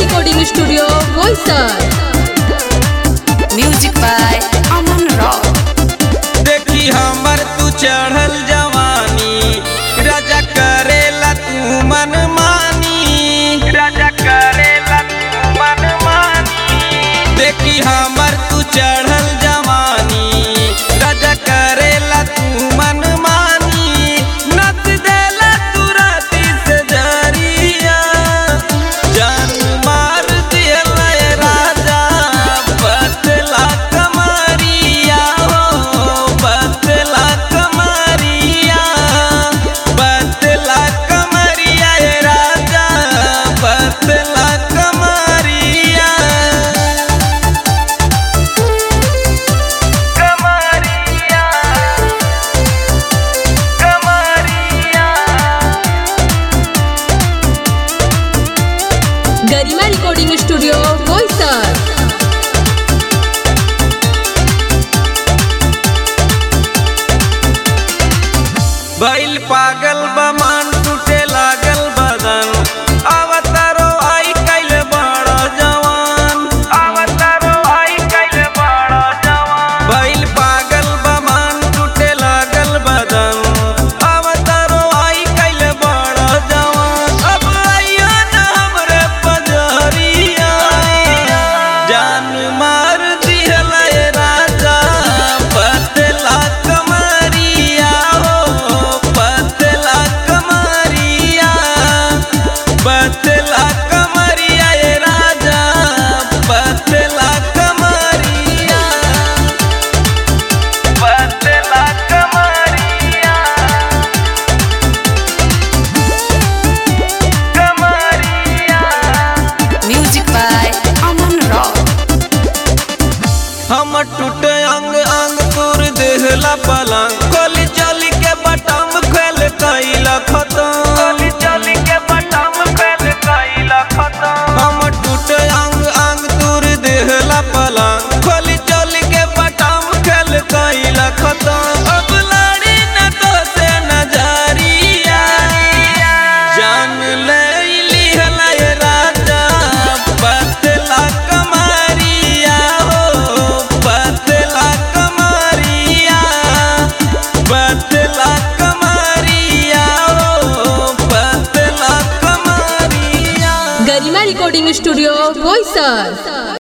recording studio, Boisar. Music by Aman Rock. देखी हमर तू चढ़ल जवानी राजा करेला तू मन मानी राजा करेला तू मन मानी देखी हमर तू चढ़ल जवानी राजा करेला तू मन मानी नच देला तू राती से जरिया जान मार दियला ए राजा बतला कमरिया हो बतला कमरिया बतला कमरिया ए राजा बतला कमरिया कमरिया कमरिया Garima recording studio, Boisar. बैल पागल बमान टूटे लागल बदन अवतारो आई कैल बड़ जवान अवतारो आई कैल बड़ जवान बैल पागल बमान टूटे लागल बदन अवतारो आई कैल बड़ जवान अब आइयो न हमरे पजरिया जान मार दिहला ए राजा पतला कमरिया हो पतला कमरिया पतला कमरिया ए राजा पतला कमरिया पतला कमरिया कमरिया Music by Aman Rock. हम टूटे अंग अंग तोर देहला पलंग खोली चली के बटम खेल कैला खतम खोली चली के बटम खेल कैला खतम हम टूटे अंग अंग तोर देहला पलंग खोली चली के बटम खेल कैला खतम अब लड़ी न तो से नजरिया जान ले लिहला ए राजा पतला कमरिया हो पतला कमरिया पतला कमरिया हो पतला कमरिया Garima recording studio, Boisar.